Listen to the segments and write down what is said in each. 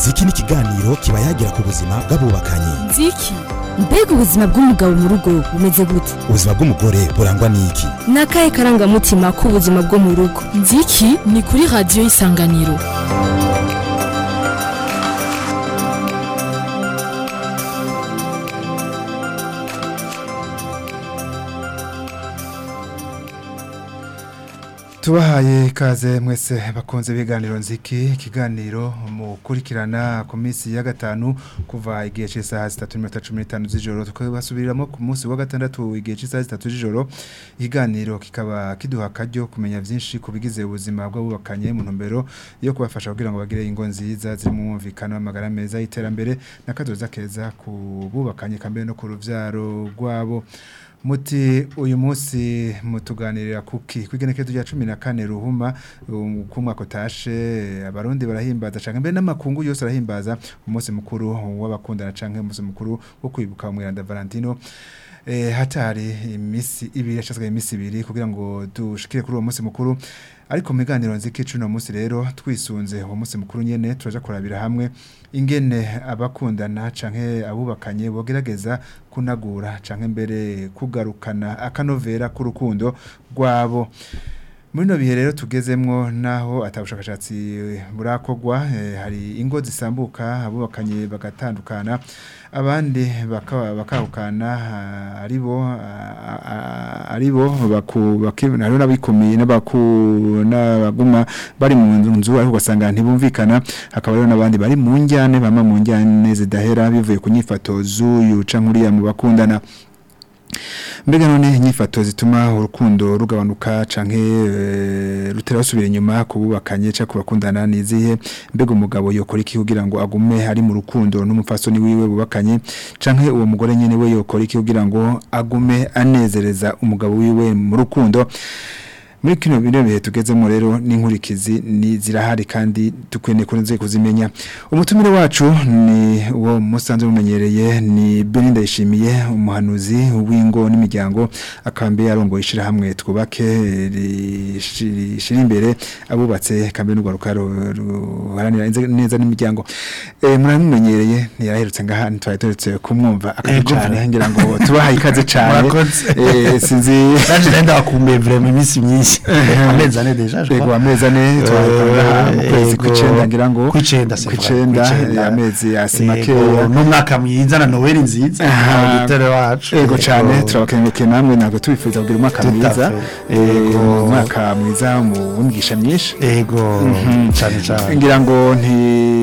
ziki ni ikiganiro kiba yagira ku buzima bw'abubakanye nziki mbega ubuzima bw'umugabo mu rugo bumeze gute ubuzima bw'umugore burangwa n'iki ni akahe karangamutima k'ubuzima bwo mu rugo nziki ni kuri radiyo y'isanganiro tubahaye ikaze mwese bakunze ibiganiro nziki ikiganiro mukurikirana ku minsi ya gatanu kuva igihe cy'isaha zitatu n'iminota cumi n'itanu z'ijoro tukabasubiriramo ku munsi wa gatandatu igihe cy'isaha zitatu z'ijoro ikiganiro kikaba kiduha akaryo kumenya byinshi ku bigize ubuzima bw'abubakanye mu ntumbero yo kubafasha kugira ngo bagire ingo nziza ziri mu mwumvikano w'amagara meza y'iterambere n'akazoza keza ku bubakanye kambere no ku rubyaro rwabo muti uyu munsi mutuganirira kuki kwigenekezo rya 14 ruhuma um, ku mwaka utashe abarundi barahimbaza canke mbere n'amakungu yose arahimbaza umunsi mukuru w'abakundana canke umunsi mukuru wo kwibuka umwiranda Valentino eh hatari imisi ibiri yashazwe imisi ibiri kugira ngo dushikire kuri uwo munsi mukuru ariko mu biganiro nziki cuno munsi rero twisunze uwo munsi mukuru nyene turaja kurabira hamwe ingene abakundana canke abubakanye bogerageza kunagura canke mbere kugarukana akanovera k'urukundo rwabo muri no bihe rero tugezemwo naho atabushakashatsi burakogwa eh, hari ingo zisambuka abubakanye bagatandukana abandi bakahukana aribo aribo bakibona rero nabikumiye n'abaku n'abaguma bari mu nzu ariko ugasanga ntibumvikana hakaba rero n'abandi bari mu njyane bama mu njyane zidahera bivuye ku nyifato z'uyu canke uriya mu bakundana mbega none inyifato zituma urukundo rugabanuka canke e, rutera basubira inyuma kububakanye ca kubakundana nizihe mbega umugabo yokora iki kugira ngo agume ari mu rukundo n'umupfasoni wiwe bubakanye canke uwo mugore nyene we yokora iki kugira ngo agume anezereza umugabo wiwe mu rukundo muri kino bino bihe tugezemo rero n'inkurikizi ni zirahari kandi dukwene kunze kuzimenya umutumire wacu ni uwo musanze mumenyereye ni Belinda yishimiye umuhanuzi w'ingo n'imiryango akambe yarongo ishira hamwe twubake rishira imbere abubatse kambe n'ugwaruka ruharanira neza n'imiryango eh muramenyereye ntiyaraherutse ngaha ntwaye turetse kumwumva akacane ngira ngo tubahaye ikaze cyane eh sinzi naje nenda bakumbuye vraiment iminsi myinshi amezi ane deja je Ego amezi ane twakora mu kwezi kw'icenda ngira ngo kw'icenda c'est vrai, kw'icenda kw'icenda. amezi asima Ego, keya n'umwaka mwiza na Noel nziza Aha. auditeur wacu Ego cyane Ego. turabakengurukiye namwe ntabwo tubifuza kugira umwaka Tout à mwiza fait. Eh, Ego. umwaka mwiza mu w'imigisha myinshi ego cyane cyane ngira ngo nti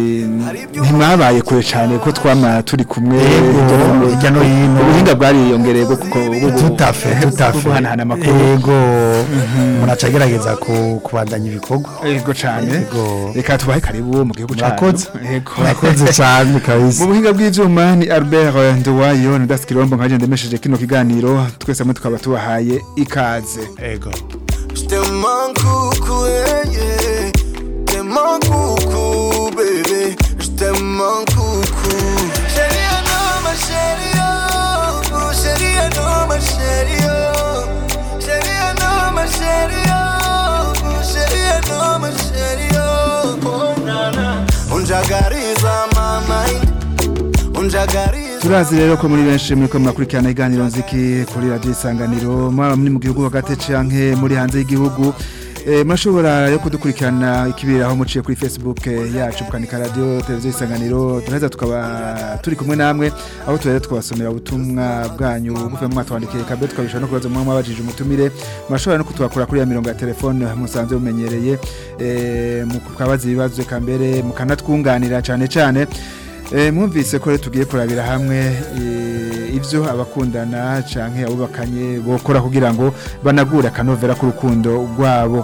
ntimwabaye kure cyane ko twama turi kumwe Ego, hirya no hino. ubuhinga bwariyongereye bwo kuko bwo- tout à fait tout à bwo fait guhanahana amakuru ego umuntu acagerageza ku- kubandanya ibikorwa Ego cyane Ego. reka tubahe karibu mu gihugu cyacu murakoze Ego. murakoze cyane mu kabisa buhinga bw'ivyuma ni Albert eh, Nduwayo na Das Kirombo nkaje ndemesheje kino kiganiro twese hamwe tukaba tubahaye ikaze ego Je te manque coucou, yeah, yeah. Je te manque coucou, bébé. Je te manque coucou. Chérie, ah non, ma chérie, oh. Oh, chérie, ah non, ma chérie, oh. Chérie, ah non, ma chérie, oh. Oh, chérie, ah non, ma chérie, oh. Oh, na, na. Unjagariza my mind. Unjagariza turazi rero ko muri benshi muri ko murakurikirana iganiro nziki kuri radio isanganiro mwaba muri mu gihugu hagati canke muri hanze y'igihugu Eh, murashobora yo kudukurikirana ikibiraho muciye kuri Facebook eh, yacu mukanika radio televiziyo isanganiro turaheza tukaba turi kumwe namwe aho tuhere twabasomera ubutumwa bwanyu buvuye mu mwatwandikiye kabbe tukabishobora no kubaza mwa mwabajije umutumire murashobora no kutwakura kuri ya mirongo ya telefone musanzwe mumenyereye eh, mukabaza ibibazo kambere mukanatwunganira cane cane Eh, mwumvise ko rero tugiye kurabira hamwe eh, ivyo abakundana canke abubakanye bokora kugira ngo banagure akanovera k'urukundo rwabo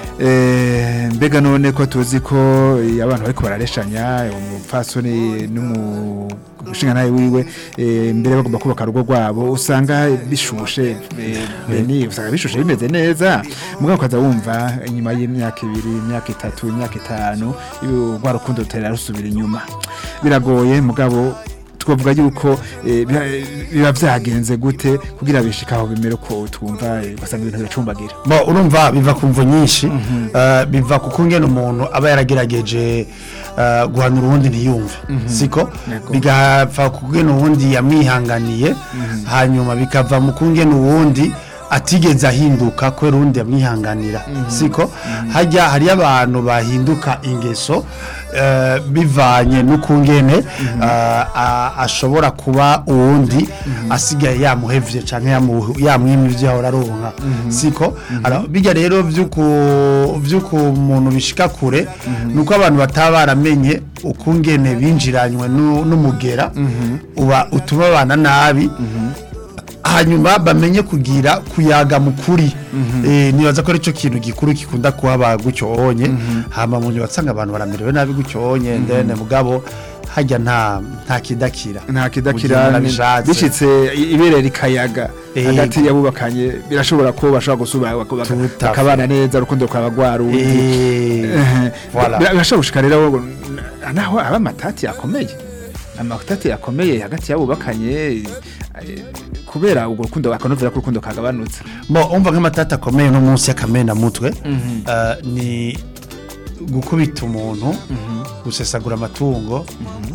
Eh, mbega none ko tuzi ko eh, abantu bariko barareshanya umupfasoni n'umushinga nawe wiwe eh, mbere bagomba kubaka urugo rwabo usanga bishushe eh, beni usanga bishushe bimeze neza mugabo ukaza wumva inyuma y'imyaka ibiri imyaka itatu imyaka itanu ibi- rwa rukundo rutera rusubira inyuma biragoye mugabo twavuga yuko eh, biba- biba vyagenze gute kugira bishikaho bimere ko twumva eh, ugasanga ibintu biracumbagira bo urumva biva ku mvo nyinshi eh, biva ku kungena umuntu aba yaragerageje eh, guhanura uwundi ntiyumve siko bigapfa kugena uwundi yamwihanganiye hanyuma bikava mu kungena uwundi atigeze ahinduka kubera uwundi yamwihanganira siko hajya hariyo abantu bahinduka ingeso eh, bivanye n'ukungene eh, a- ashobora kuba uwundi asigaye yamuhevye canke yamu- yamwimye ivyo yahora aronka siko Alors, bijya rero vy'uku vy'uku umuntu bishika kure nuko abantu bataba baramenye ukungene binjiranywe nu- n'umugera uba utuma abana nabi hanyuma bamenye kugira kuyaga mukuri eh nibaza ko arico kintu gikuru gikunda kuhaba gutyo onye hama mu nyuma tsanga abantu baramerewe nabi gutyo onye ndene mugabo hajya nta nta kidakira nta Ugira kidakira nabishatse. bishitse ibere rikayaga Ego. hagati y'abubakanye birashobora ko bashobora gusubira baka- baka- Tout à fait. bakabana neza urukundo rukaba rwarundi eh voilà birashobora gushika rero ngo, n- naho aba amatati akomeye amatati akomeye hagati y'abubakanye eh, kubera ubwo rukundo bakanovera ko urukundo kagabanutse bo umva nk'amatata akomeye no munsi y'akamena mutwe eh, ni gukubita umuntu gusesagura amatungo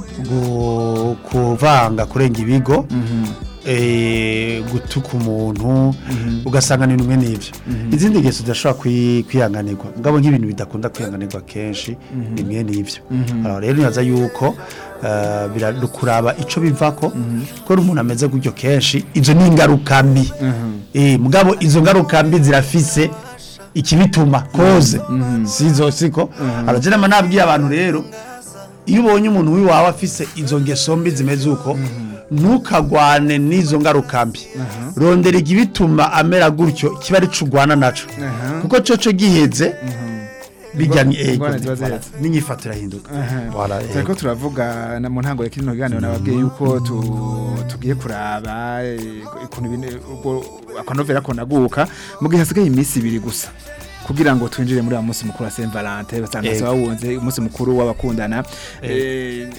gu- kuvanga kurenga ibigo eh, gutuka umuntu ugasanga ni bimwe n'ibyo izindi ngeso zidashobora kwi- kwihanganirwa mugabo nk'ibintu bidakunda kwihanganirwa kenshi bimwe n'ibyo Alors rero nibaza yuko eh, birakuraba ico bivako ko umuntu ameze gutyo kenshi izo ni ingaruka mbi eh mugabo izo ngaruka mbi zirafise ikibituma koze sizo siko aragera nabwiye abantu rero iyo ubonye umuntu wiwawe afise izo ngeso mbi zimeze uko ntukagwane n'izo ngaruka mbi rondera igibituma amera gutyo kiba ari cugwana naco kuko coco giheze bijya ni ego Ingorane ziba voilà, ziheze. n'inyifato irahinduka Voilà, ego. turiko turavuga na mu ntango ya kino kiganiro nababwiye yuko tu- tugiye kuraba eh, ukuntu ibintu ubwo akanovera ko naguka mu gihe hasigaye iminsi ibiri gusa kugira ngo twinjire muri wa munsi mukuru wa Saint Valentin basanga Ego. bawunze umunsi mukuru w'abakundana Eh,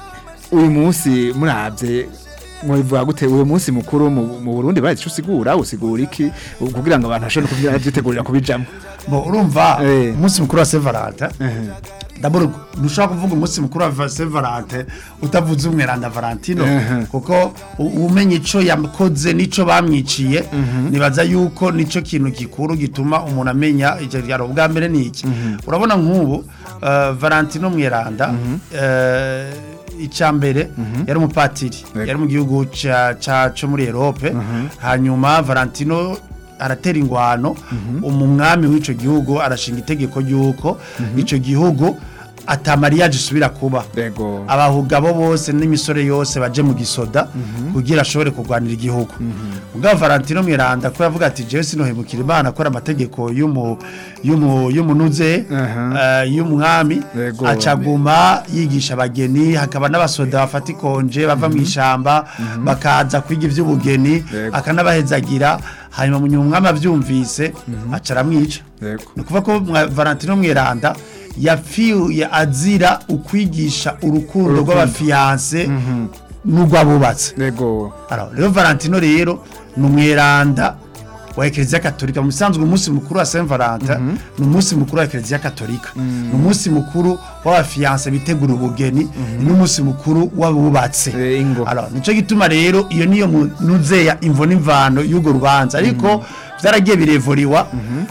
uyu munsi murabye mwivuga gute uyu munsi mukuru mu mu Burundi bazi ico usigura usigura iki kugira ngo abantu bashobore kugira byitegurira kubijamo bo urumva Eh. umunsi mukuru wa Saint Valentin D'abord ntushobora kuvuga umunsi mukuru wa Saint Valentin utavuze umweranda Valentino Mhm. kuko u- umenye ico yakoze nico bamwiciye nibaza yuko nico kintu gikuru gituma umuntu amenya icyo ryaro bwa mbere ni iki urabona nk'ubu eh, Valentino mweranda eh, icya mbere yari umupatiri Yego. yari mu gihugu ca ca- co muri Europe hanyuma Valentino aratera ingwano umwami w'ico gihugu arashinga itegeko ry'uko ico gihugu atamariyaje isubira kuba Ego. abahugabo bose n'imisore yose baje mu gisoda kugira ashobore kurwanira igihugu mugabo Valentino Miranda ko yavuga ati jewe sinohemukira Imana akora amategeko y'umu y'umu y'umunuze Aha. eh, y'umwami Yego. acaguma yigisha abageni hakaba n'abasoda bafata ikonje bava mu ishamba bakaza kwiga ivy'ubugeni Yego. akanabahezagira hanyuma mu nyuma umwami avyumvise aca aramwica Yego. ni ukuvuga ko mwa- Valentino Mweranda yapfuye azira ukwigisha urukundo Urukundo. rw'abafiyanse n'urw'abubatse Ego. Alors, rero Valentino rero ni umweranda wa Eklezia Katolika mu bisanzwe umunsi mukuru wa Saint Valentin ni umunsi mukuru wa Eklezia Katolika ni umunsi mukuru w'abafiyanse bitegura ubugeni ni umunsi mukuru w'abubatse Eh, ingo. Alors, nico gituma rero iyo niyo munuzeya imvo n'imvano y'urwo rubanza ariko byaragiye birevuriwa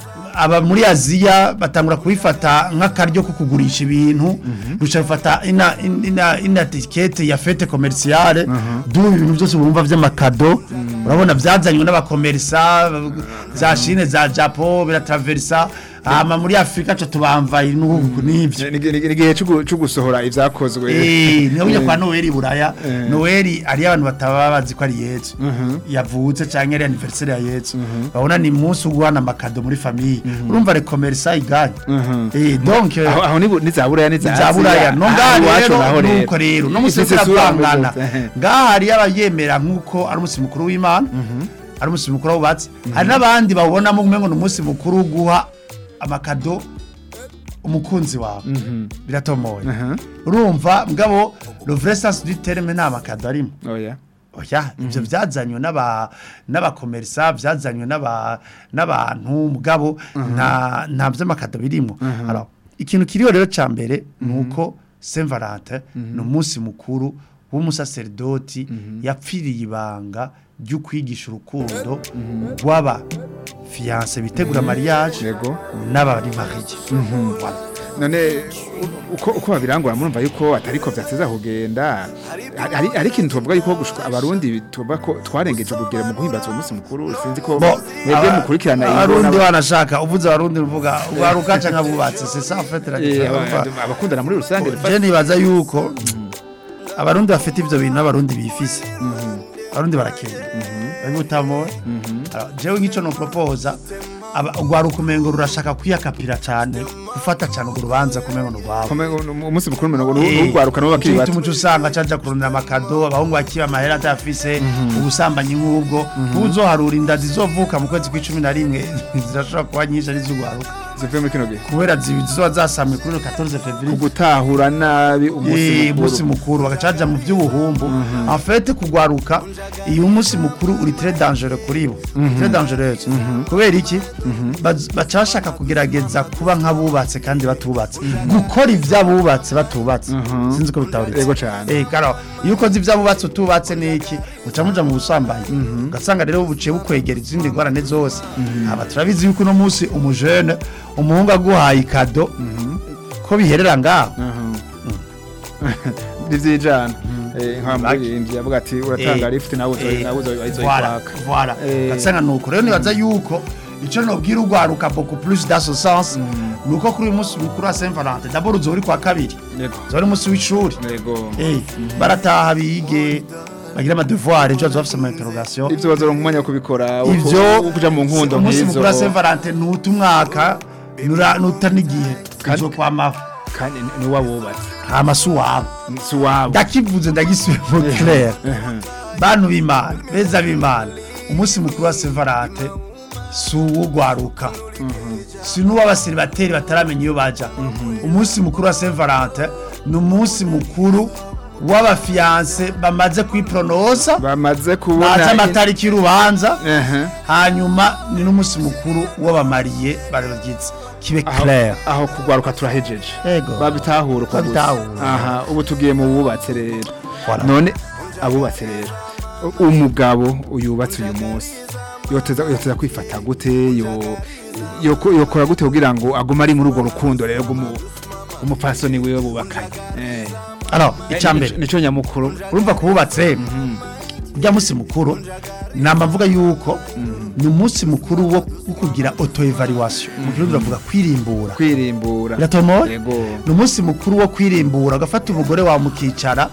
aba muri Aziya batangura kubifata nk'akaryo ko kugurisha ibintu ruca bifata ina ina ina ticket ya fete commerciale du ibintu byose bumva by'amakado urabona byazanywe n'abakomersa za Chine za Japan biratraversa hama muri Afrika cyo tubamvaye n'ubu n'ibyo Ni- ni- ni- ni igihe cyo cyo gusohora ibyakozwe Eh, niyo ujya Eh. kwa Noel buraya Eh. Noel ari abantu bataba bazi ko ari Yesu yavutse canke ari anniversaire ya Yesu babona ni umunsi ugwana amakado muri famille urumva le commerce iganye eh donc aho aho ni bu- ni za buraya ni za za buraya no ngaha rero nuko rero no musi Ifise isura turavangana mugose. ngaha hari abayemera nkuko ari umunsi mukuru w'Imana ari umunsi mukuru w'ubatsi hari n'abandi babonamo umengo ni umunsi mukuru wo guha amakado umukunzi wawe biratomoye Aha. urumva mugabo le vrai sens du terme nta makado arimo oya oya ibyo byazanywe n'aba n'abakomerisa byazanywe n'aba n'abantu mugabo nta nta by'amakado birimo Alors, ikintu kiriho rero cya mbere ni uko Saint Valentin ni umunsi mukuru w'umusaserdoti yapfiriye ibanga ryo kwigisha urukundo rw'aba fiance bitegura mariage Yego. n'abari mariye Voilà. none u- uko uko babirangura murumva yuko atariko vyateza kugenda hari hari ikintu tuvuga yuko gushika abarundi tuvuga ko twarengeje kugera mu guhimbaza uwo munsi mukuru sinzi ko Bo, mwebwe aba- mukurikirana iyi abarundi mbona- wanashaka uvuze abarundi uvuga ugaruka canke abubatse c'est ça en fait la Eh, différence. aba- abakundana muri rusange je nibaza yuko abarundi bafite ivyo bintu n'abarundi bifise abarundi barakenya babutamo jewe nk'ico no proposa ugwaruka umengo rurashaka kwiyakapira cane gufata cane urwo rubanza kumengo ni urwabo Kome- umunsi mukuru menogo n'ugwaruka n'uwo bakiri bato umuco usanga caja kurondera amakado abahungu bakiba amahera atafise ubusambanyi nk'ubwo uzoharura inda zizovuka mu kwezi kw'icumi na rimwe zirashobora kuba nyinshi ari iz'ugwaruka zivuye muri kino gihe kubera zi- zizoba zasamwe kuri le 14 février gutahura nabi Eh, umunsi umunsi mukuru mukuru bagacaja mu by'ubuhumbu en fait kugwaruka iyo umunsi mukuru uri très dangereux kuri bo très dangereux kubera iki Baz- baca bashaka kugerageza kuba nk'abubatse kandi batubatse gukora ivy'abubatse batubatse sinzi ko bitahuritse Yego cane. eh karo iyo ukoze ivy'abubatse utubatse niki uca muja mu busambanyi ugasanga rero buciye bukwegera izindi ngorane zose aba turabizi yuko uno munsi umujene umuhungu aguhaye ikado ko biherera ngaho ntivyijana nka Like. muririmbyi yavuga ati uratanga Eh, lift nawe uzo- eh, nawe uzo- voilà, uzoyikwaka voilà. Eh. Gatsanga nuko rero nibaza yuko ico nobwira ugwaruka beaucoup plus dans ce sens nuko kuri uyu munsi mukuru wa Saint Valentin d'abord uzoba uri kwa kabiri yego uzoba uri umunsi w'ishuri yego Eh, barataha bige bagira ama devoir ejo bazoba bafise ama interrogation ivyo bazoronka umwanya wo kubikora wo- ivyo wo kuja mu nkundo umunsi nk'izo mukuru wa Saint Valentin nuta umwaka nura nuta n'igihe Kandi- uzo kwamaho kandi ni- ni wabubatse hama si uwabo si wabo ndakivuze ndagisubiye mu clair bantu b'imana beza b'imana umunsi mukuru wa Saint Valentin si uwugwaruka si n'uw'abaseribateri bataramenya iyo baja umunsi mukuru wa Saint Valentin ni umunsi mukuru w'abafiyanse bamaze kwipronosa bamaze bazi kubona amatariki y'urubanza Ehe. hanyuma ni n'umunsi mukuru w'abamariye barabyize kibe aho clair aho kugwaruka turahejeje Yego. babitahura uko gusa. Babitahura. aha ubu tugiye mu bubatse rero Voilà. none abubatse rero u- umugabo uyubatse uyu munsi yoteza yoteza kwifata gute yo yoko- yokora gute kugira ngo agume ari muri urwo rukundo rero rw'umu- umupfasoni wiwe bubakanye Eh. alors icambere nico nyamukuru urumva kububatse ujya munsi mukuru namba mvuga yuko ni umunsi mukuru wo wo kugira auto evaluation mu kirundi bavuga kwirimbura kwirimbura biratomora yego ni umunsi mukuru wo kwirimbura ugafata umugore wawe mukicara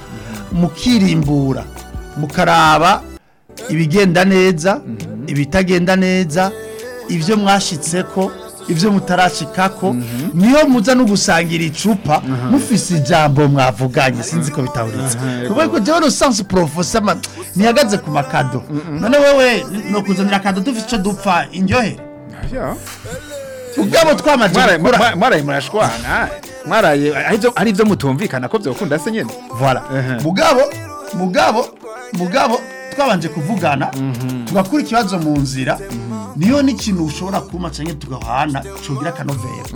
mukirimbura mukaraba ibigenda neza ibitagenda neza ibyo mwashitseko ibyo mutarashikako niyo muza no gusangira icupa mufise ijambo mwavuganye sinzi ko bitahuritse kuko ko jewe no sens professeur ma ntihagaze ku makado none wewe no kuzanira akado dufite icyo dupfa indyohere Ya. ubwabo twamaze Mwaraye- gukura mwa- mwaraye murashwana mwaraye ari byo- ari byo mutumvikana ko byokunda se nyene voilà Ehe. mugabo mugabo mugabo twabanje kuvugana tugakura ikibazo mu nzira niyo n'ikintu ushobora kuma canke tugahana cogira akanovera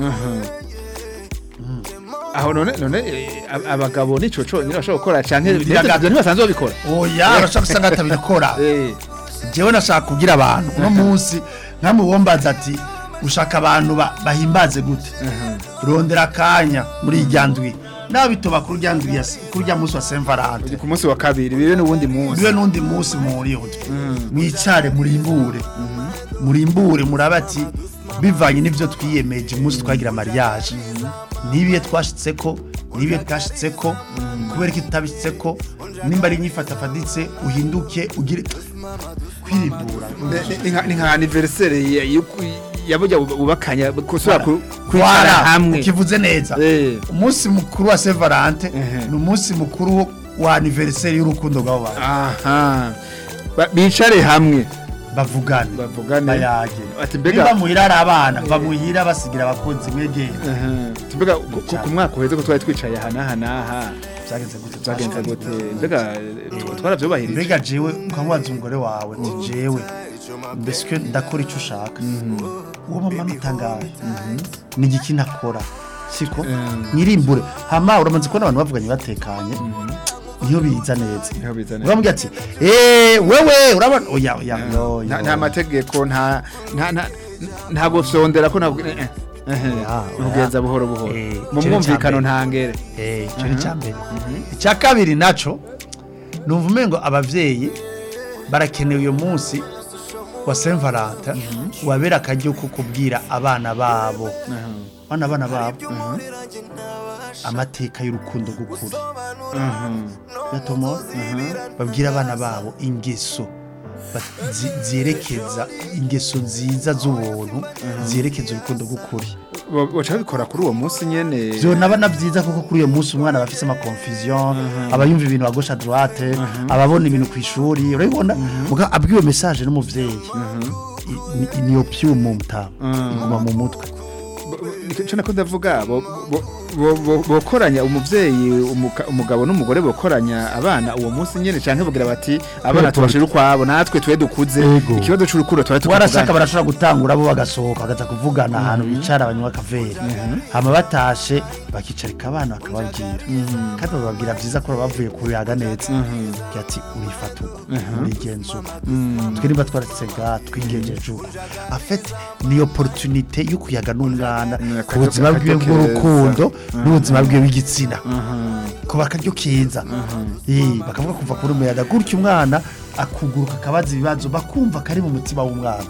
aho none none eh, ab- abagabo nico co nyine bashobora gukora canke Biragaga. ibyo ntibasanzwe babikora oya urashaka gusanga batabikora Eh, jewe nashaka kugira abantu uno munsi nkamubombaza ati ushaka abantu ba- bahimbaze gute rondera akanya muri irya ndwi nawe bitoba kuri urya ndwi ya s- kuri urya munsi wa Saint Valentin ku munsi wa kabiri bibe n'uwundi munsi bibe n'undi munsi muhuriyeho mwicare murimbure murimbure murabe ati bivanye n'ibyo twiyemeje umunsi twagira mariage nibiye twashitseko nibiye twashitseko kubera ko tutabishitseko nimba ari inyifatafaditse uhinduke ugire kwirimbura Ni- ni nka- ni nka anniversaire ya- y'uku- yaburya bubakanya kusura ku- Kwara kwicara hamwe ukivuze neza Eh. umunsi mukuru wa Saint Valentin Ehe. ni umunsi mukuru wo- wa anniversaire y'urukundo rw'abo bantu aha Ba- bicare hamwe bavugane bavugane bayage ati mbega niba muhira ari abana bamuhira basigira abakunzi mwegera Aha. Ati mbega ku- ku ku mwaka uheze ko twari twicaye aha n'aha n'aha byagenze gute byagenze gute mbega eh, twaravyubahirije mbega jewe ukamubaza umugore wawe ati jewe mbese ko ndakora icyo ushaka uwo mama nutangaye ni igiki nakora siko Mm. mwirimbure hama uramaze kubona abantu bavuganye batekanye niyo biza neza Niho biza neza. uramubwira ati eh wewe urabona oya oya yo, nta yo. nta mategeko nta nta nta nta gusondera ko ntabwo eh, eh, Ah, ugenza oya. buhoro buhoro Eh, mu ico ni mwumvikano icambere. nta ngere Eh, ico ni icyambere icya kabiri naco numva umengo abavyeyi barakenewe uyu munsi wa Saint Valentin wabera akaryo ko kubwira abana babo bana abana babo amateka y'urukundo rw'ukuri yatomo babwira abana babo ingeso ba- zi- zerekeza ingeso nziza z'ubuntu zerekeza urukundo rw'ukuri baca babikora kuri uwo munsi nyene byo nabana byiza kuko kuri uyu munsi umwana aba afise ama confusion aba yumva ibintu à gauche à droite ababona ibintu ku ishuri urabibona muga abwiwe message n'umuvyeyi I- ni- niyo pyumu mutama iguma mu mutwe icyo nako ndavuga bo- bo- bo- bo- bokoranya umuvyeyi umuka- umugabo n'umugore bokoranya abana uwo munsi nyene canke bagira bati abana Yego. tubashira ukwabo natwe twe dukuze Yego. ikibazo c'urukundo tuba warashaka tukavugana barashobora gutangura bo bagasohoka bakaza kuvugana ahantu bicara banywa akaveri hama batashe bakicarika abana bakababwira kandi bababwira vyiza ko bavuye kuyaga neza Agira ati urifata uko urigenza uko twe niba twaratse nga twigenjeje uko afete ni opportunité yo kuyaga n'umwana Mm, ku buzima bwiwe akaryo bw'urukundo n'ubuzima bwiwe bw'igitsina kuba akaryo keza Eh, bakavuga kuva kuri umuyaga gutyo umwana akuguruka akabaza ibibazo bakumva kari mu mutima w'umwana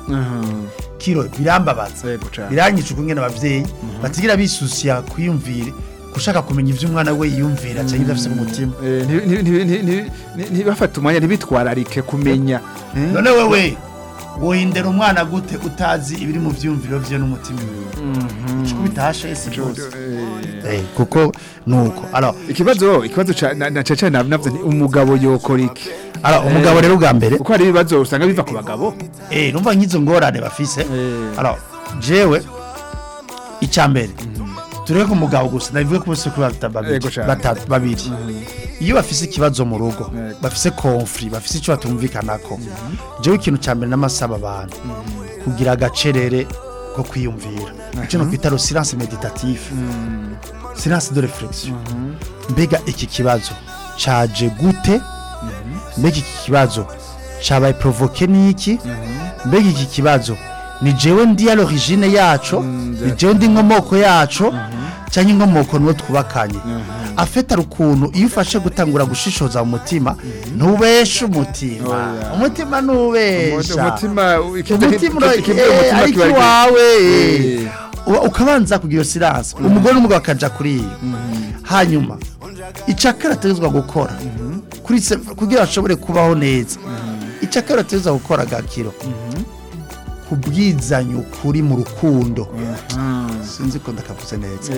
kiro birambabaza Yego cane. biranyica ukungene abavyeyi batigira bisusiya kwiyumvire gushaka kumenya ivyo umwana we yiyumvira cyangwa ivyo afise mu mutima Eh, nti- nti- nti- nti- nti- nti- ntibafate umwanya ntibitwararike kumenya Eh? none wewe wohindera umwana gute utazi ibiri mu vyumviro vye n'umutima wiwe ico bitashe si rwose Eh, Eh, kuko nuko alors ikibazo ikibazo ca- na na caca navyo nti umugabo yokora iki alors umugabo rero bwa mbere kuko hari ibibazo usanga biva ku bagabo eh numva nk'izo ngorane bafise Eh. alors jewe icyambere tureke ku mugabo gusa ndabivuge ko bose kuri batatu babiri Yego cane. batatu babiri iyo bafise ikibazo mu rugo Yego. bafise conflit bafise icyo batumvikanako jewe ikintu cya mbere n'amasaba abantu kugira agacerere ko kwiyumvira icyo no kwita le silence méditatif silence de réflexion mbega iki kibazo caje gute mbega iki kibazo cabaye provoke n'iki mbega iki kibazo ni jewe ndi à l'origine yaco ni jewe ndi inkomoko yaco cyangwa inkomoko niwo twubakanye afite ari ukuntu iyo ufashe gutangura gushishoza mu mutima ntubeshe umutima Oya. umutima ntubesha umutima umutima ura- ikivuye eh, umutima ariko kiba ari- iwawe Eh. Uba- ukabanza kugira iyo siranse umugore n'umugabo akaja kuri iyo hanyuma icakara ategezwa gukora kuri se- kugira ashobore kubaho neza icakara ategezwa gukora gakiro kubwizanya ukuri mu rukundo sinzi ko ndakavuze neza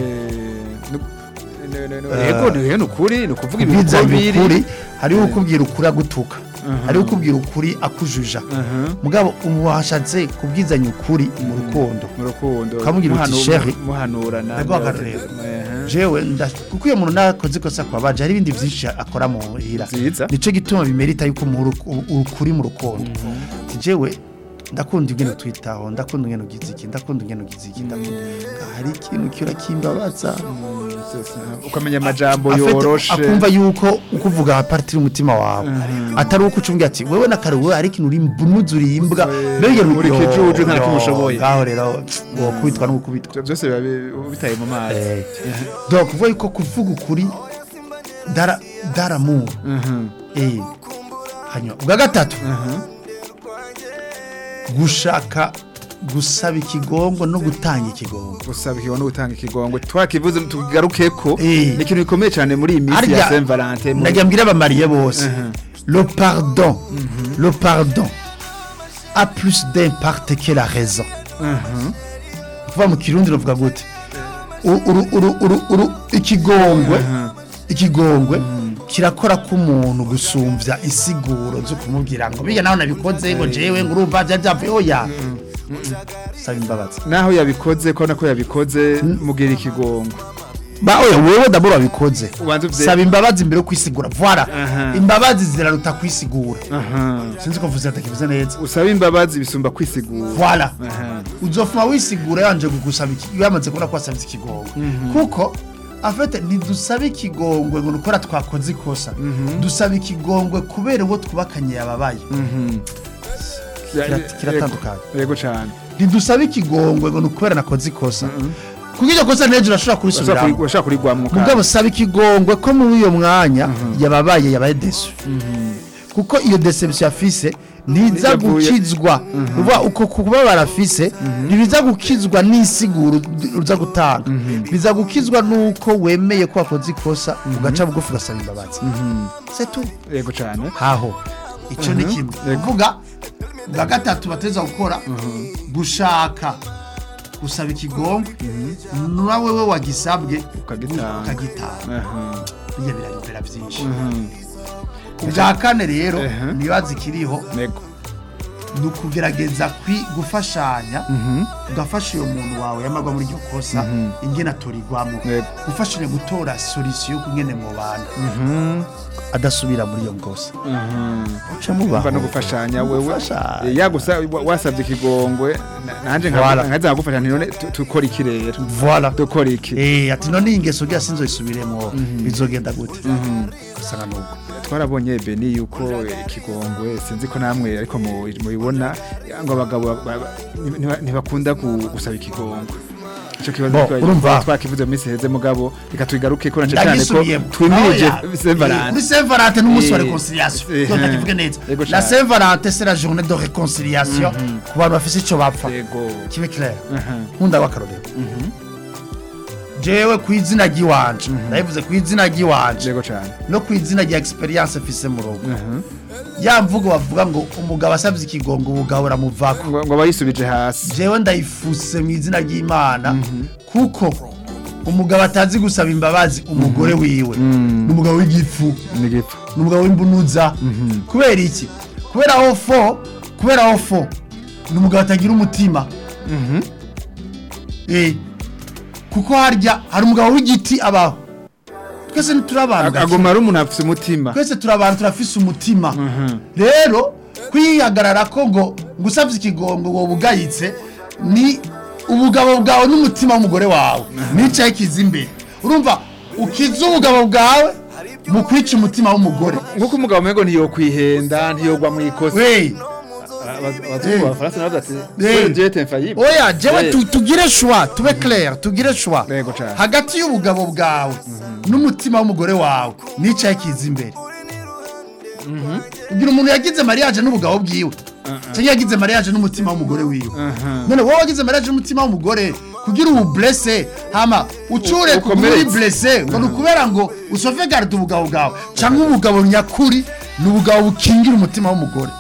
yego ni ni ukuri ni ukuvuga ibintu uko kubwizanya biri ukuri hariho ukubwira ukuri agutuka hariho ukubwira ukuri akujuja mugabo ubu washatse kubwizanya ukuri mu rukundo mu rukundo Ukamubwira uti, muhanu- "Chérie." muhanurana Ndaguha akarorero. jewe nda- kuko iyo muntu nakoze ikosa kwa baje hari ibindi byinshi akora mu hira Nziza. nico gituma bimerita yuko mu uru- ukuri mu rukundo Ati, jewe ndakunda ingene twitaho ndakunda ingene ugize iki ndakunda ingene ugize iki ndakunda hari ikintu kiba kimbabaza ukamenya amajambo Afite- yoroshe akumva yuko ukuvuga apartiri umutima wawe atari uko ucumbye ati wewe na kare wewe ariko uri imbunuzi imbwa mbega uri ikijuju nta kimwe ushoboye. ngaho rero wo kubitwa no gukubitwa byose biba bi- bitaye mu mazi Eh, donc kuvuga yuko kuvuga ukuri dara daramu eh hanyuma ubwa gatatu gushaka gusaba ikigongo no gutanga ikigongo gusaba ikigo no gutanga ikigongwe twakivuze tugaruke ko Eh. ni ikintu gikomeye cyane muri iyi minsi ya Saint Valentin mu- ndagira mbwira abamariye bose le pardon le pardon a plus d'impact que la raison kuva mu kirundi ruvuga gute U- uru- uru- uru- uru- ikigongwe ikigongwe kirakora k'umuntu gusumvya insiguro zo kumubwira ngo biga nawe nabikoze ngo jewe ngo urumva bya byavuye oya saba imbabazi naho yabikoze ko nako yabikoze mugira ikigongo ba oya wewe dabura wabikoze Ubanza uvye- saba imbabazi mbere yo kwisigura voilà Aha. imbabazi ziraruta kwisigura aha sinzi ko vuze atakivuze neza usaba imbabazi bisumba kwisigura voilà aha uzofuma wisigura yanje kugusaba iki yamaze kubona ko wasabye ikigongwe kuko afete ntidusaba ikigongwe ngo nukora twakoze ikosa dusaba ikigongwe kubera uwo twubakanye yababaye Kira- kiratandukanye. yego cyane ntidusaba ikigongwe ngo nukubera nakoze ikosa kuko iryo kosa n'ejo urashobora kurisubiramo urashaka kurigwamo mugabo saba ikigongwe ko muri uyo mwanya yababaye yabaye desu kuko iyo deception afise ntiza Yavuye- gukizwa uva uko kubabara afise ntibiza gukizwa n'isiguro uza gutanga biza gukizwa nuko wemeye ko wakoze ikosa ugaca bugufi ugasaba imbabazi c'est tout yego cyane haho icyo ni kimwe uvuga bwa gatatu bateza gukora gushaka gusaba ikigongwe na wewe wagisabwe Ukagitanga. ukagitanga aha bijya birayobera byinshi ubwa kane rero Ehe. nibaza ikiriho yego ni ukugerageza kwi- gufashanya ugafasha uyo muntu wawe yamagwa muri iryo kosa ingene atorigwamo Yego. gufashanya gutora solisiyo yo kungene mubana adasubira muri iyo ngosa uca mubaho mva no gufashanya wewe Gufashanya. Eh, yagusa wa- wasabye ikigongwe na- nanje Voilà. nkaza nkagufasha nti none tu- tukora iki rero voilà dukora iki Eh, ati none iyi ngeso bya sinzoyisubiremo bizogenda gute usanga nuko twarabonye beni yuko ikigongwe sinzi ko namwe ariko mu- mubibona ngo abagabo ba- ba- ntiba- ntibakunda gu- gusaba ikigongwe ico kibazo Bo, twa- urumva? twakivuze mu minsi heze mugabo reka tubigaruke ko nace cyane ko ndagisubiyemo twimirije Oya, eh, Saint Valentin kuri Saint Valentin n'umunsi wa Eh, réconciliation eh, donc ndakivuge neza Yego la cane. Saint Valentin c'est la journée de réconciliation ku bantu bafise icyo bapfa yego kibe clair Aha. nkunda w'akarorero jewe ku izina ry'iwanje ndabivuze ku izina ry'iwanje yego cyane no ku izina rya experience mfise mu rugo ya mvugo bavuga ngo umugabo asabye ikigongo ubugabo buramuvako ngo ngo abayisubije hasi jewe ndayifuse mu izina ry'imana kuko umugabo atazi gusaba imbabazi umugore wiwe ni umugabo w'igifu nigipfa ni umugabo w'imbunuza kubera iki kubera aho fo kubera aho fo ni umugabo atagira umutima Eh, kuko harya hari umugabo w'igiti abaho twese ntituri abantu gake. agoma ari umuntu afite umutima twese turi abantu turafise umutima rero kwihagarara ko ngo gusabye ikigongo ngo bugayitse ni ubugabo bwawe n'umutima w'umugore wawe nicaye kiza imbere urumva ukiza ubugabo bwawe mu kwica umutima w'umugore nk'uko umugabo umwe ngo ntiyokwihenda ntiyogwa mu ikosa we abazungu b'abafaransa nabo bati Eh. jete mfayibe oya jewe Eh. tu- tugire shwa tube clair tugire shwa Yego cane. hagati y'ubugabo bwawe n'umutima w'umugore wawe nicaye kiza imbere ugira umuntu yagize mariage n'ubugabo bwiwe cyangwa yagize mariage n'umutima w'umugore wiwe none wowe wagize mariage n'umutima w'umugore kugira ubu blesse hama ucure kuri ukomeretse. blesse ngo nukubera ngo usove garde ubugabo bwawe cyangwa ubugabo nyakuri ni ubugabo bukingira umutima w'umugore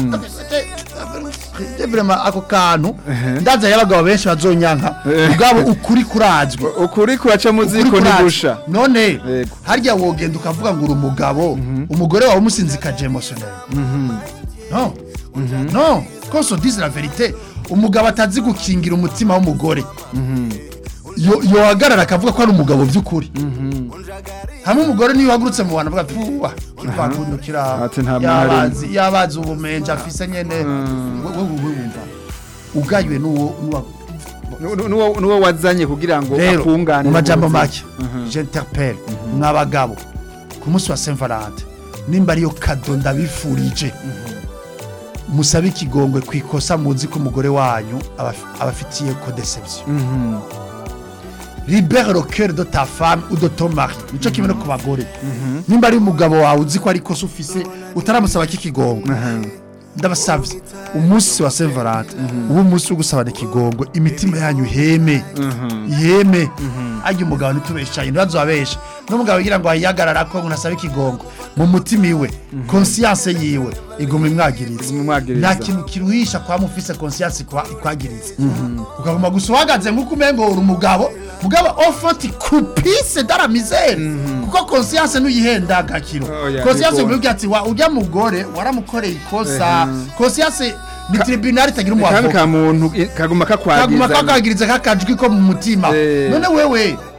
Je vraiment ako kantu ndaza y'abagabo benshi bazonyanka ubwabo ukuri kurazwe ukuri kuraca mu Ukuri ziko kurazwe. ntigusha none Yego. harya wogenda ukavuga ngo uri umugabo umugore wawe umusinzikaje emotionel no no ko so dise la vérité umugabo atazi gukingira umutima w'umugore yo yohagarara akavuga ko ari umugabo by'ukuri hamwe umugore niyo uhagurutse mu bantu avuga puwa kivakundukira Ati nta mwari. yabazi yabazi ubumenja afise nyene wewe wewe wumva ugayiwe n'uwo n'uwa Nu- nu- nuwo nuwo wazanye kugira ngo rero akungane mu majambo n'ubuzima. make j'interpelle mw'abagabo ku munsi wa saint valentin nimba ariyo kado ndabifurije musabe ikigongwe ku ikosa muzi ko umugore wanyu abaf- abafitiye ko deception libere le cœur de ta femme ou de ton mari nico kimwe no ku bagore nimba ari umugabo wawe uzi ko ari ikosa ufise utaramusaba k'ikigongwe ndabasavye umunsi wa saint valentin uwo munsi wo gusabana ikigongwe imitima yanyu iheme iheme arya umugabo ntitubeshaye ntibazobabesha n'umugabo yigira ngo ayihagarara ko ngo ntasabe ikigongwe mu mutima iwe conscience yiwe iguma imwagiriza Iguma imwagiriza. nta kintu kiruhisha kwa mufise conscience kwa ikwagiriza ukaguma gusa uhagaze nk'uko umengo uri umugabo mugabo ofoti kupise dara misere kuko conscience ntuyihenda gakiro Oya, conscience bigora. uvuga ati wa ujya mugore waramukoreye ikosa conscience ni tribunal itagira kandi umuavoka ka muntu i- kaguma kaguma kakwagiza kakagiriza kakajwi ko mu mutima Eh. none wewe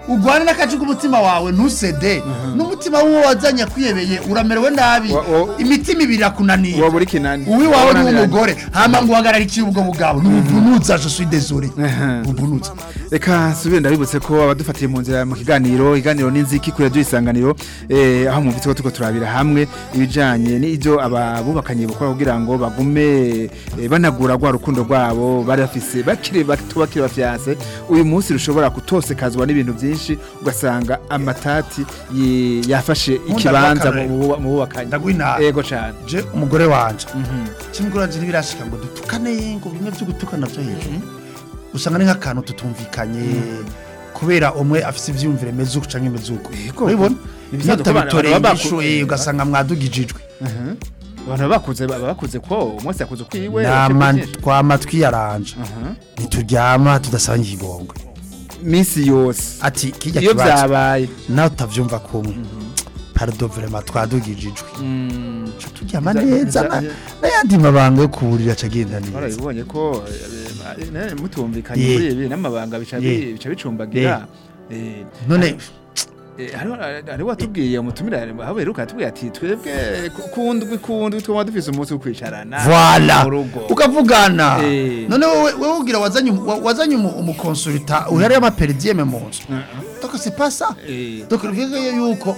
ugwane n'akaci k'umutima wawe ntusede n'umutima w'uwo wazanye kwiyebeye uramerewe nabi Wa- wa- imitima ibiri irakunaniye uwo muri kinani uwiwawe ni Urabona umugore hama ngo uhagararikiye ubwo bugabo ni ubuvunutsa je suis désolé ubuvunutsa reka nsubire ndabibutse ko abadufatiye mu nzira mu kiganiro iganiro n'inziki kuri radiyo isanganiro eh, aho mwumvise ko turiko turabira hamwe ibijanye n'ibyo ababubakanye bakora kugira ngo bagume eh, banagura rwa rukundo rwabo bari bafise bakiri bato bakiri bafyase uyu munsi rushobora kutosekazwa n'ibintu byinshi ugasanga amatati ye- yafashe ikibanza mu buba- mu bubakanye ndaguha inama yego cyane je umugore wanje kimugore wanje ntibirashika ngo dutukane ngo bimwe byo gutukana byo hejuru usanga ni nk'akantu tutumvikanye kubera umwe afise ivyiyumvire meze uko canke meze uko Yego. urabibona Ni iyo bisanzwe ko abantu utabitoreye baba inyishu baku- eh, ugasanga mwadugijijwe abantu baba bakuze baba bakuze ko umunsi yakuze ukwiwe nama byinshi. twama twiyaranje Aha. ntituryama tudasanga ikigongwe minsi yose ati kijya iyo kibazo byabaye nawe utavyumva kumwe pardon vraiment twadugijijwe Ca turyama Vya- neza vya- na- n'ayandi mabanga yo kuburira acagenda neza warabibonye ko eh, eh, mutumvikanye Ye. muri ibi n'amabanga bica bi- Ye. bica bicumbagira Eh, none eh, hariho hariho watubwiye umutumira aho beruka atubwiye ati twebwe ku- kundwi kundwi twaba dufise umunsi wo kwicarana voila mu rugo ukavugana Eh. none wowe wowe ugira wazanye umu- wa- wazanye umu- umukonsulta uhariye amaperidiyeme mu nzu donc c'est pas ça Eh. donc bivuga yuko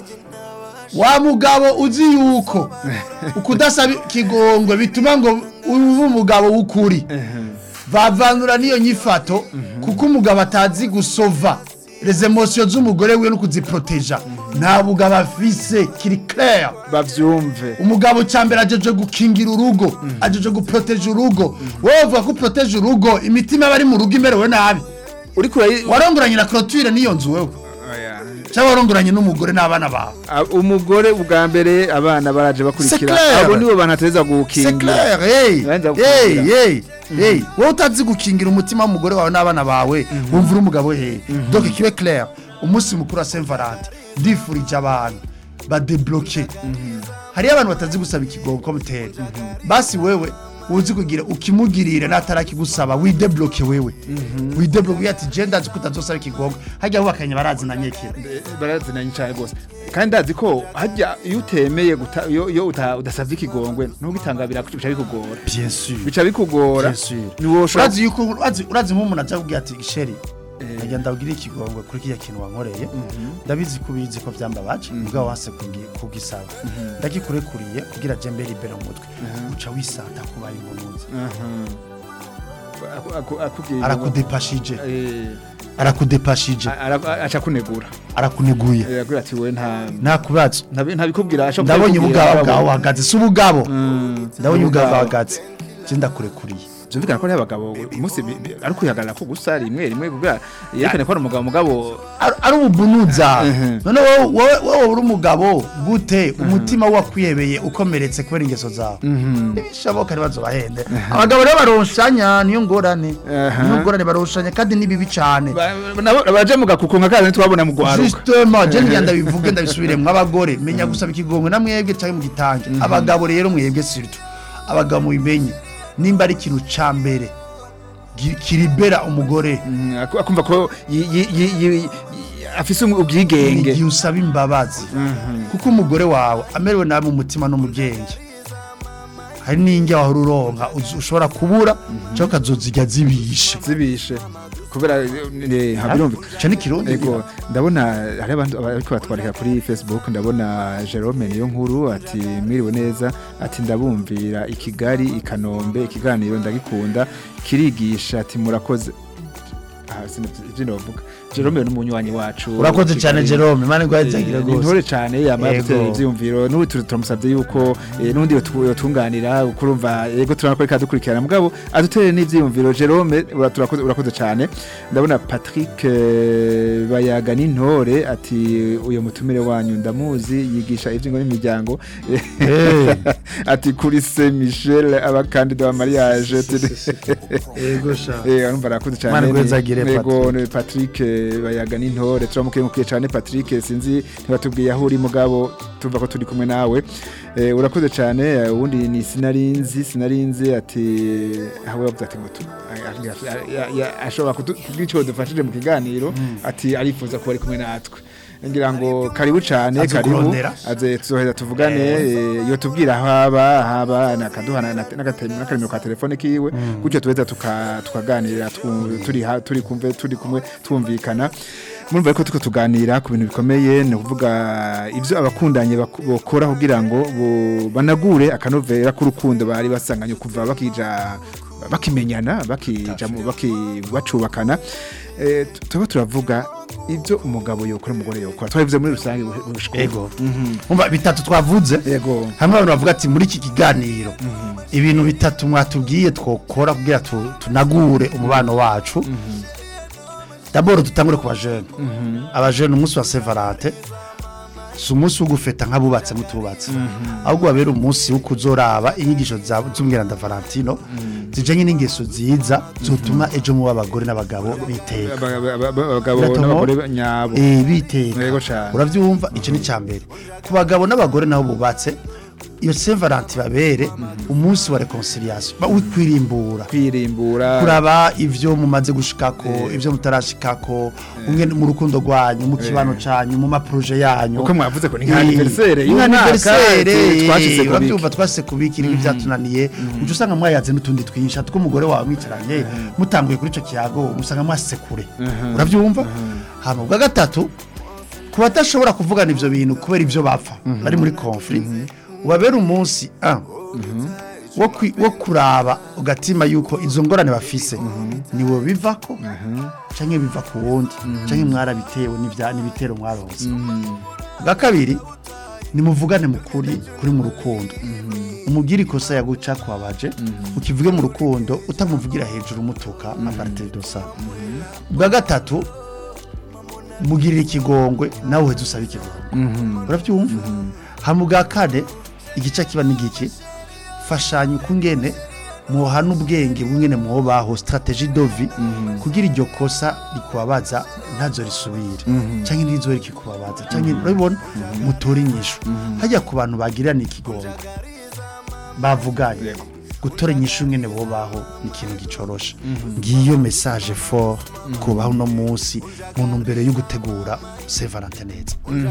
wa mugabo uzi yuko ukudasaba ikigongwe bituma ngo ube umugabo w'ukuri bavanura n'iyo nyifato kuko umugabo atazi gusova les emotions z'umugore wiwe no kuziproteja nta bugabo afise kiri clair bavyumve umugabo cyambere ajeje gukingira urugo ajeje guproteja urugo wowe uvuga ko uproteje urugo imitima y'abari mu rugo imerewe nabi uri kure warongoranye na clôture n'iyo nzu wewe cyangwa warongoranye n'umugore n'abana bawe umugore ubwa mbere abana baraje C'est bakurikira clair. abo nibo bantu ateza c'est gukingira clair hey Ubanza hey gukingira. hey hey wowe utazi gukingira umutima w'umugore wawe n'abana bawe wumva uri umugabo hey donc kibe clair umunsi mukuru wa Saint Valentin ndifurije abantu badebloke hariyo abantu batazi gusaba ikigongo ko mutera basi wewe uzi kugira ukimugirira natarakigusaba widebloke wewe widebloke ati je ndazi ko utazosaba ikigongo hajya bubakanye barazi na nyekera barazinanye cyane rwose kandi ndazi ko hajya iyo utemeye guta- iyo iyo uta- udasavye ikigongwe ntugitanga bica bikugora bien sûr bica bikugora Bien sûr. niwo ushobora urazi yuko urazi urazi nk'umuntu aja kubwira ati sheri najya ndabwira ikigongwe kuri kiriya kintu wankoreye ndabizi ko ubizi ko byambabaje ubwo wase kugi- kugisaba ndagikurekuriye kugira je mbere imbere mu mutwe uca wisata kuba impunuza Aku- aku- akubwiye arakudepashije Eh, arakudepashije ara- aca kunegura arakuneguye yagira ati we nta nta kubazo ntabi- ntabikubwira ashobora ndabonye kubikubwira, ubugabo abagabo. bwawe uhagaze si ubugabo Mm, ndabonye ubugabo ubugabo. uhagaze je ndakurekuriye byumvikana ko ari abagabo umunsi bi- bi- ari kwihagarara ko gusa rimwe rimwe kugira yerekane ko ari umugabo mugabo Ar- ari ububunuza Mhm. none wowe wowe- wowe uri umugabo gute umutima wakwiyebeye ukomeretse kubera ingeso zawe bishoboka ntibazo bahende abagabo rero baronshanya niyo ngorane Aha. niyo ngorane baronshanya kandi ni bibi cyane ba- nabo baje mu gakuku nka kazi twabona mu gwaruka justement je ngira ndabivuge ndabisubiremwo abagore menya gusaba ikigongwe na mwebwe cyangwa mu gitange abagabo rero mwebwe surtout abagabo mubimenye nimba ari ikintu ca mbere gi- kiribera umugore Mm, aku- akumva ko yi- yi- yi- yi- yi- afise um- ubwigenge igihe usaba imbabazi kuko umugore wawe amerewe nabi mu mutima no mu bwenge hari n'injya wahora uronka uzi- ushobora kubura cyangwa ukazozirya zibishe zibishe kubera eh, habirumvikana icyo ni kirundi Ego ndabona hari abantu bariko batwarika kuri Facebook ndabona Jerome niyo nkuru ati mwiriwe neza ati ndabumvira i Kigali i Kanombe ikiganiro ndagikunda kirigisha ati murakoze ah sinavyo novuga Jerome ni umunywanyi wacu urakoze cyane Kigali. jerome imana igwahezagire ni rwose intore cyane yamara Yego. gutera ivyiyumviro n'ubu turi- turamusabye yuko eh, n'undi yotu- yotunganira kurumva yego turabona ko reka dukurikirana mugabo adutere n'ivyiyumviro Jerome ura- turakoze urakoze cyane ndabona Patrick eh, bayaga n'intore ati uyo mutumire wanyu ndamuzi yigisha ivyingo n'imiryango ati kuri Saint Michel abakandida wa mariage yego sha eh arumva arakoze imana cyane igwahezagire Bayagire Yego Patrick. ni Patrick eh, bayaga n'intore turamukengukiye cyane Patrick sinzi ntibatubwiye aho uri mugabo tuva ko turi kumwe nawe Eh, urakoze cyane eh, ubundi ni sinarinzi sinarinzi ati aho yavuze ati ngo tu- a- a- ya- ya- ashobora kutu- kugira icyo dufashije mu kiganiro ati arifuza kuba ari kumwe natwe ngira ngo karibu cyane Azi karibu kurondera. aze tuzoheza tuvugane eh, iyo tubwira aho aba haba nakaduhana n'akarimiro ka telefone kiwe gutyo tuheza tuka- tukaganira twu- turi ha- turi kumve turi kumwe twumvikana murumva ko tuko tuganira ku bintu bikomeye ni ukuvuga ibyo abakundanye bak- bokora kugira ngo bo- banagure akanovera k'urukundo bari basanganye kuva bakija bakimenyana bakija mu- baki- bacubakana Eh, tu- tuba turavuga ibyo umugabo yokora umugore yokora twabivuze muri rusange bushiko ego umva bitatu twavuze yego hamwe abantu bavuga ati muri iki kiganiro ibintu bitatu mwatubwiye twokora kugira tu- tunagure umubano wacu daboro dutangure ku bajene abajene umunsi wa sevarante si umunsi wo gufeta nk'abubatse mutubatse ahubwo babera umunsi wo kuzoraba inyigisho za- z'umwiranda valentino zijanye n'ingeso nziza zotuma ejo muba abagore n'abagabo biteka Aba- aba- aba- abagabo Biratomo? n'abagore nyabo Eh, biteka Yego cane. uravyumva icyo ni cyambere ku bagabo n'abagore nabo bubatse iyo Saint Valentin babere umunsi wa reconciliation ba wikwirimbura kwirimbura kuraba ivyo mumaze gushikako ivyo mutarashikako umwe mu rukundo rwanyu mu kibano canyu mu maproje yanyu Uko mwavuze ko ni nka Eh, anniversaire ni nka y'umwaka, anniversaire, eh, twashitse eh, ku biki. uravyumva twase kubiki n'ibyo byatunaniye uca usanga mwayaze n'utundi twinshi atwo umugore wawe mwicaranye mutanguye kuri ico kiyago musanga mwase kure uravyumva hama bwa gatatu ku badashobora kuvugana ivyo bintu kubera ivyo bapfa bari muri conflit ubabera umunsi ah, wo kwi- wo kuraba ugatima yuko izo ngorane bafise niwe bivako canke biva ku wundi canke mwarabitewe n'ivya- n'ibitero mwaronse bwa kabiri nimuvugane mukuri kuri mu rukundo umubwire ikosa yaguca kwabaje ukivuge mu rukundo utamuvugira hejuru umutuka aparite dosa bwa gatatu mugirira ikigongwe nawe uheze usaba ikigongwe urabyumva hama ubwa kane igice kiba n'igiki fashanya uko ngene muhana ubwenge bumwene mwobaho strategie dovi kugira iryo kosa rikubabaza ntazo risubire cyangwa ntizo rikikubabaza cyangwa urabibona mutore inyishu hajya ku bantu bagirana ikigongwe bavuganye gutora inyishu ngene bobaho ni ikintu gicoroshe ngiyo message fort kubaho no munsi mu ntumbero yo gutegura Saint Valentin neza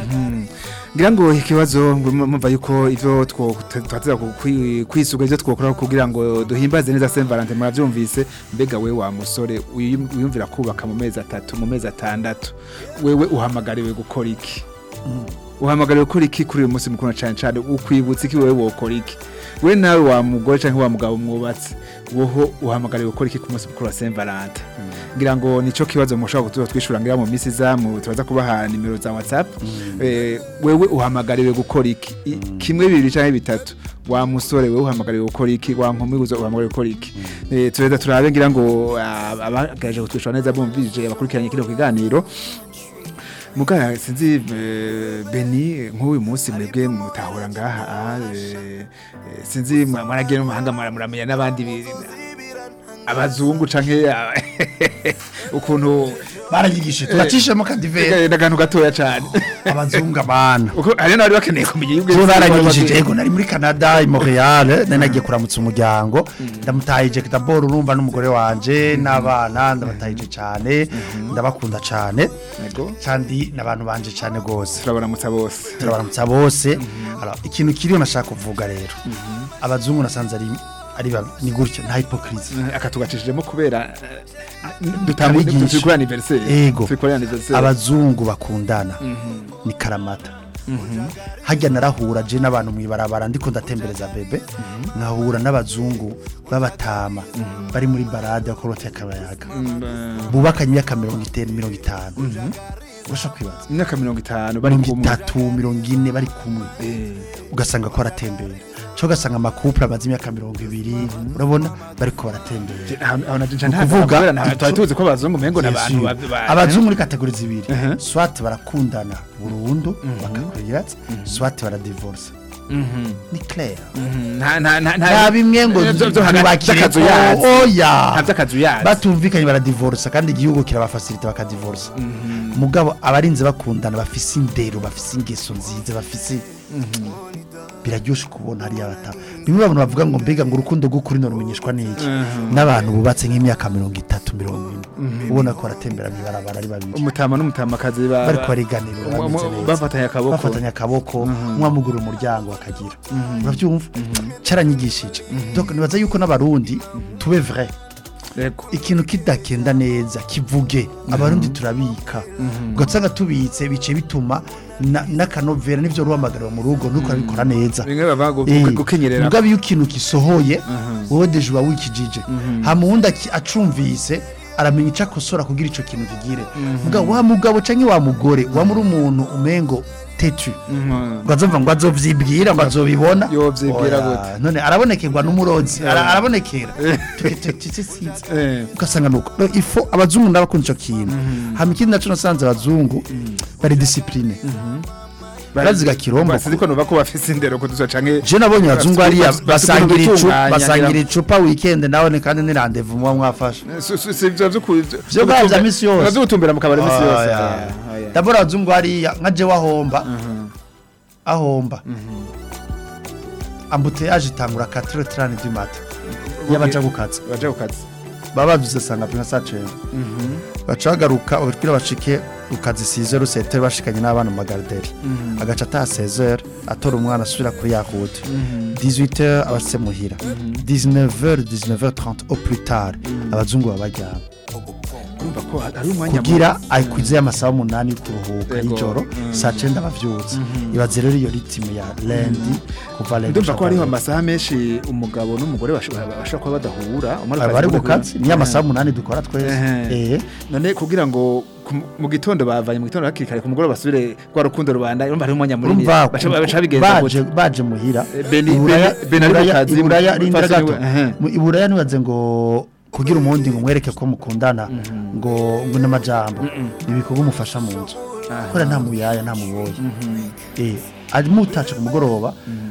ngira ngo ikibazo ngo mumva yuko ivyo twateza kwisuga ivyo twokora kugira ngo duhimbaze neza Saint Valentin muravyumvise mbega we wa musore uyum- wiyumvira kubaka mu mezi atatu mu mezi atandatu wewe uhamagariwe gukora iki uhamagariwe gukora iki kuri uyu munsi mukuru na cane cane ukwibutsa iki wewe wokora iki we nawe wa mugore canke wa mugabo mwubatse woho uhamagariwe gukora iki ku munsi mukuru wa Saint Valentin ngira ngo nico kibazo mushobora kutuza twishura ngira mu misi zamu turaza kubaha nimero za WhatsApp eh, wewe uhamagariwe gukora iki I- kimwe bibiri canke bitatu wa musore wewe uhamagariwe gukora iki wa nkumi uzo uhamagariwe gukora iki eh, tureza turabe ngira ngo ah, abagaje kutwishura neza bumvije abakurikiranye kino kiganiro mugaya sinzi eh, Beni nk'uyu munsi mwebwe mutahura ngaha ah, eh, eh, sinzi mwa- mwaragiye no mu mahanga mura- muramenya n'abandi bi- abazungu canke ah, ukuntu baranyigishije turacishemo kadivere n'akantu gatoya cane abazungu abana uko hari n'abari bakeneye kumenya ibyo je baranyigishije yego nari muri Canada i Montreal nari nagiye kuramutsa umuryango ndamutahije d'abord urumva n'umugore wanje n'abana ndabatahije cyane ndabakunda cyane Yego. kandi n'abantu banje cyane gose turabaramutsa bose turabaramutsa bose Alors, ikintu kiriho nashaka kuvuga rero abazungu nasanze ari ari babi ni gutyo nta hypocrisie akatugacishijemo kubera Abigisha. turi kuri anniversaire Ego. turi kuri anniversaire abazungu bakundana ni karamata hajya narahura je n'abantu mwibarabara ndiko ndatembereza bebe nkahura n'abazungu b'abatama bari muri barade bakorotse akabayaga bubakanye imyaka mirongo itanu mirongo itanu urasha kwibaza imyaka mirongo itanu bari mirongo kumwe itatu mirongo ine bari kumwe Eh, ugasanga ko baratembera cyo ugasanga amakupure amaze imyaka mirongo ibiri urabona bariko baratembera aho- aho na- nca nta- Ukuvuga, kubera nta- twari tuzi ko abazungu mengo ni abantu ba- ba- abazungu muri kategori zibiri Mhm. swat barakundana burundu bakakuyiratse swat baradivorce ni clair nta nta nta nta bimwe ngo byo- byo hagati ntibakire y'akazu ko- yazi. oya nta by'akazu yazi batumvikanye baradivorsa kandi igihugu kirabafasirita bakadivorsa mugabo abarinze bakundana bafise indero bafise ingeso nziza bafise biraryoshe kubona hariya bata bimwe abantu bavuga ngo mbega ngo urukundo rw'ukuri norumenyeshwa n'iki n'abantu bubatse nk'imyaka mirongo itatu mirongo ine ubona ko baratembera mw'ibarabara ari babiri umutama n'umutamakazi ba- bariko ba- bariganirira mu- mu- bameze neza bafatanye akaboko bafatanya akaboko mwamugura umuryango bakagira urabyumva caranyigishije donc nibaza yuko n'abarundi tube vrai Yego. ikintu kidakenda neza kivuge abarundi turabika ugasanga tubitse bice bituma na- n'akanovera n'ivyo ruhamagarira mu rugo nuko abikora neza bimwe bava gu- Eh, gu- gukenyerera mugabo iyo ikintu gisohoye wowe deje uba wikijije hama uwundi aki- acumvise aramenya icyo akosora kugira icyo kintu kigire mugabo wa mugabo canke wa mugore wa muri umuntu umengo tetu Mhm. ngo azumva ngo azovyibwira ngo azobibona Yovyibwira Oya, gute? none arabonekerwa n'umurozi ara- arabonekera tukisinzi Eh. ugasanga nuko No, ifo abazungu n'abakunda ico kintu hama ikindi naco nasanze abazungu bari discipline baraziga kirombo basizi ko nuba ko bafise indero kuduza canke je nabonye abazungu hariya Basi- basi basangira ukuntu icupa bitunganya, basangira ngira- icupa weekend nawe ni kandi ni rendezvous muba mwafashe Si- si- si ivyo vyo ku- Vyo bwa vya misi yose. vyo gutumbera mu kabari misi yose Oya. Oya, oya. ndabona abazungu hariya nka jewe ahomba ahomba ambuteyage itangura 4h30 du matin y'abaja gukaza baje kukazi baba bavuze sanga pina saa cenda baca bagaruka ubutwira bashike ukazi sizero rusete bashikanye n'abana mu magarderi agaca ataha sezere atora umwana asubira kuri ya route 18h abase muhira 19h 19h30 au plus tard abazungu baba baryama urumva ko hari umwanya kugira akwize amasaha umunani yo kuruhuka Yego. y'ijoro saa cenda bavyutse ibaze rero iyo ritime ya lendi kuva lendi ndumva ko hariho gushika amasaha menshi umugabo n'umugore bashobora bashobora kuba badahura umwe bari bari ku kazi ni amasaha umunani dukora twese Ehe. eh none kugira ngo ku- mu gitondo bavanye mu gitondo hakiri kare ku mugoroba basubire rwa rukundo rubanda urumva hariho umwanya munini urumva baca baca bigenza baje baje muhira Eh, Beni- Iburaya- Beni- Beni ari mu Iburaya- kazi, iburaya mu- rindira fasoni gato we, ehe. Mu iburaya ntibaze ngo kugira umundi ngo mwereke ko mukundana ngo ngo n'amajambo ibikorwa umufasha mu nzu kubera nta muyaya nta muboyi eh ari mutaca ku mugoroba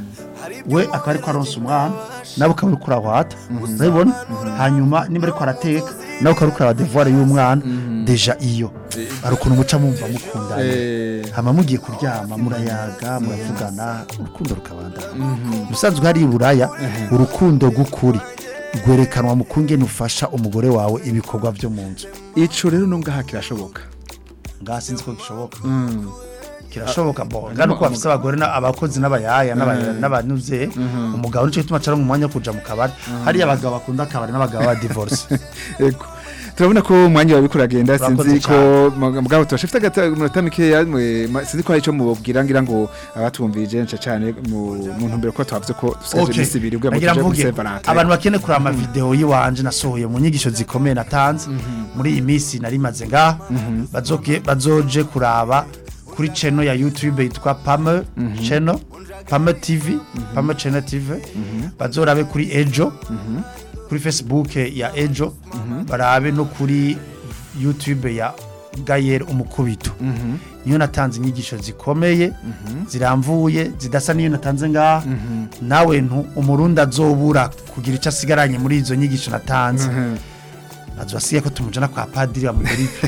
we akaba ariko aronsa umwana nawe ukaba uri kurahwata urabibona hanyuma niba ariko arateka nawe ukaba uri kuraba devoir y'umwana deja iyo hari ukuntu muca mumva mukundana Eh, hama mugiye kuryama murayaga muravugana urukundo rukabandana ubusanzwe hari iburaya urukundo rw'ukuri rwerekanwa mu kungene ufasha umugore wawe ibikorwa byo mu nzu ico rero no ngaha kirashoboka ngaha sinzi ko gishoboka kirashoboka bo ngana uko bafise abagore na- abakozi n'abayaya n'aba- n'abanuze umugabo nico gituma acara mu mwanya wo kuja mu kabari hariya abagabo bakunda akabari n'abagabo ba divorce Ego. turabona ko umwanya wawe uriko uragenda Urakoze sinzi ko mugabo turashifite agatatu mikeya mwe- ma- sinzi ko hari icyo mubabwira ngira ngo abatumvirije nce cyane mu mu ntumbero ko twavuze ko dusigaje Okay. iminsi ibiri ubwo Nagira tuje muri mvuge Saint Valentin abantu bakeneye kureba amavideo y'iwanje nasohoye mu nyigisho zikomeye natanze muri iyi minsi nari maze ngaha bazoge- bazoje kuraba kuri channel ya YouTube yitwa Pame channel Pame TV Pame channel TV bazorabe kuri Ejo kuri Facebook ya Ejo barabe no kuri YouTube ya Gayer umukubito niyo natanze inyigisho zikomeye ziramvuye zidasa n'iyo natanze ngaha nawe ntu umurundi azobura kugira icyo asigaranye muri izo nyigisho natanze azasigaye ko tumujana kwa padiri amuguripe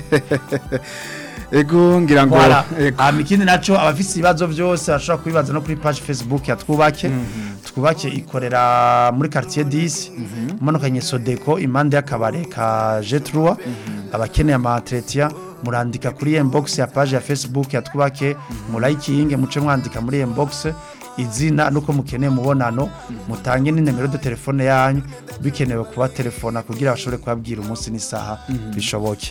ego ngira ngo Voilà. ego. hama ikindi naco abafise ibibazo byose bashobora kubibaza no kuri page facebook ya twubake twubake ikorera muri quartier 10 umanukanye sodeko impande y'akabare ka jetrua abakeneye ama entretien murandika kuri inbox ya page ya facebook ya twubake murayikinge muce mwandika muri inbox izina nuko mukeneye mubonano mutange n'inimero de telefone yanyu bikenewe kuba telefona kugira bashobore kubabwira umunsi n'isaha bishoboke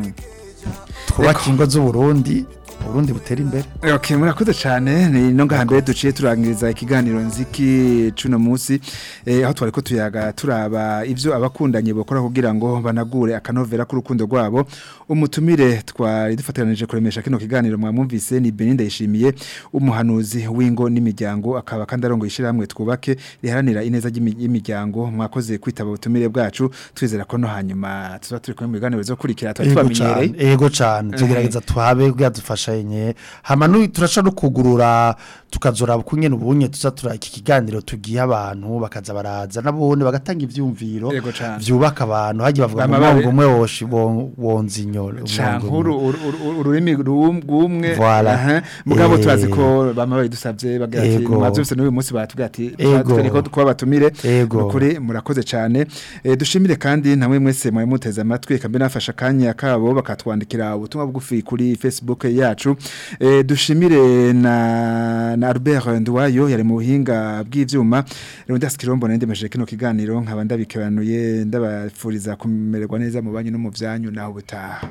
twubake ingo z'uburundi uburundi butera imbere Okay, murakoze cyane ni no ngaha mbere duciye turangiriza ikiganiro nziki cuno munsi eh, aho twari ko tuyaga turaba ivyo abakundanye bokora kugira ngo banagure akanovera k'urukundo rwabo umutumire twari dufatanije kuremesha kino kiganiro mwamwumvise ni Beninda yishimiye umuhanuzi w'ingo n'imiryango akaba kandi arongo ishiramwe twubake riharanira ineza y'imi- y'imiryango mwakoze kwitaba ubutumire bwacu twizera ko no hanyuma tuza turi kumwe mu biganiro bizokurikira twari ego tubamenyereye cane ego cane tugerageza tuhabe kugira dufashanye twicaye hama nu- turasha no kugurura tukazora kunyene ubunye tuza tura iki kiganiro tugiye abantu bakaza baraza nabone bagatanga ivyumviro Yego cane. vyubaka abantu hagiye bavuga ngo Bama babe- umwongo umwe woshi won- wonza inyoro canke umwongo uru- umwe. uru- uru- ururimi rum- rumwe Voilà. aha. mugabo Eh. turazi ko bama babidusavye bagira ati Ego. mwavyumvise n'uyu munsi batubwira ati Ego. twereke ko kuba batumire Ego. nukuri murakoze cane Eh, dushimire kandi namwe mwese mwari muteze amatwi kambe nafasha akanya kabo bakatwandikira ubutumwa bugufi kuri Facebook yacu Eh, dushimire na na Albert Ndwayo yari mu buhinga bw'ivyuma rero ndaskirombo nendemeje kino kiganiro nkaba ndabikebanuye ndabafuriza kumererwa neza mu banyu no mu vyanyu naho butaha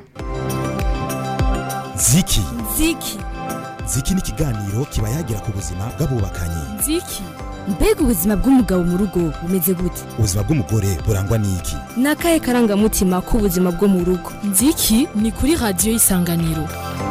ziki Ziki. ziki ni ikiganiro kiba yagira ku buzima bw'abubakanye Ziki. Mbega ubuzima bw'umugabo mu rugo bumeze gute? ubuzima bw'umugore burangwa n'iki Nakaye karangamutima k'ubuzima bwo mu rugo. Ziki ni kuri radio isanganiro.